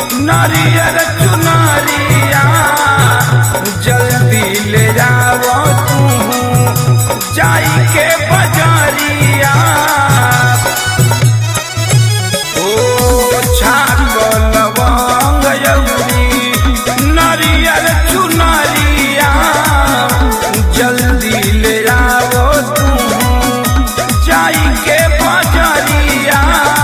नारियर चुनरिया जल्दी ले जाओ तू जाई के बजारिया ओ छाक लवंग यौरी नारियर चुनरिया जल्दी ले जाओ तू जाई के बजारिया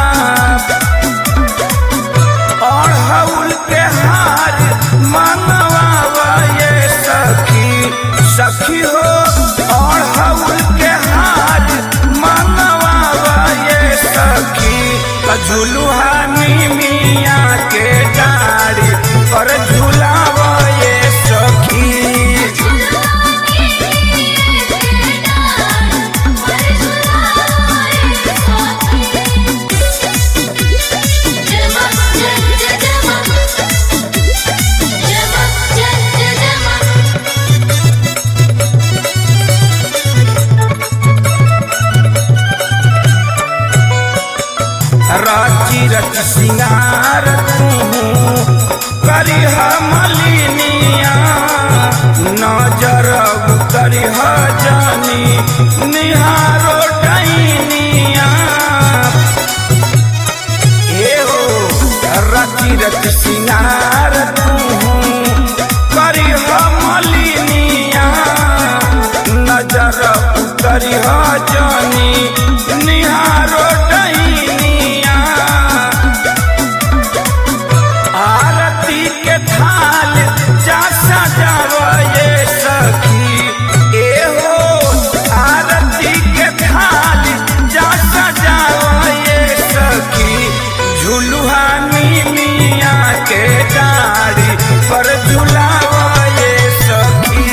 और हौल के हार मनवा ये सखी सखी हो और हौल के हार मनवा ये सखी झुलुहानी मिया के डारी पर झुलाव ये सखी राची रच सिंगार तू करिह मलिनिया नजर करिह जानी निहारो डैनिया ए हो रची रच सिंगार तू करिह मलिनिया नजर करिह जानी निहारो डैनिया आरती के थाल जा सजाव ये सखी ए हो आरती के थाल जा सजाव ये सखी झुलुहानी मिया के डारी पर झुलाव ये सखी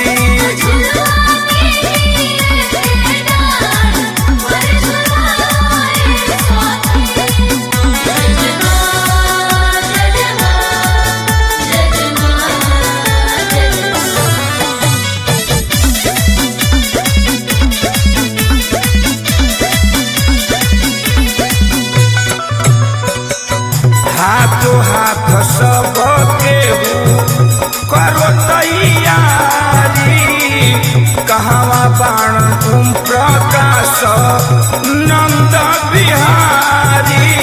हाथो हाथ सब केहू करो तैयारी कहवा बाण तुम प्रकाश नंद बिहारी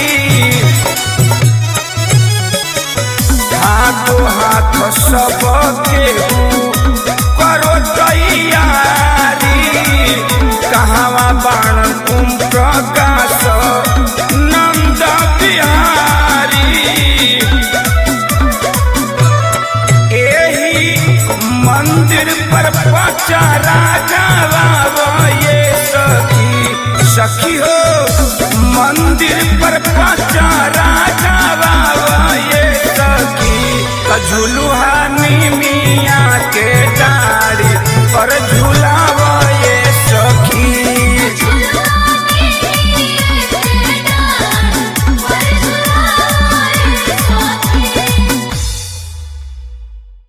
हाथो हाथ सब केहू करो तैयारी कहवा बाण तुम प्रकाश नंद बिहारी एही मंदिर पर पचारा गवाव ये सखी सखी हो मंदिर पर पचारा गवाव ये सखी झुलुहानी मिया के डारी पर झूला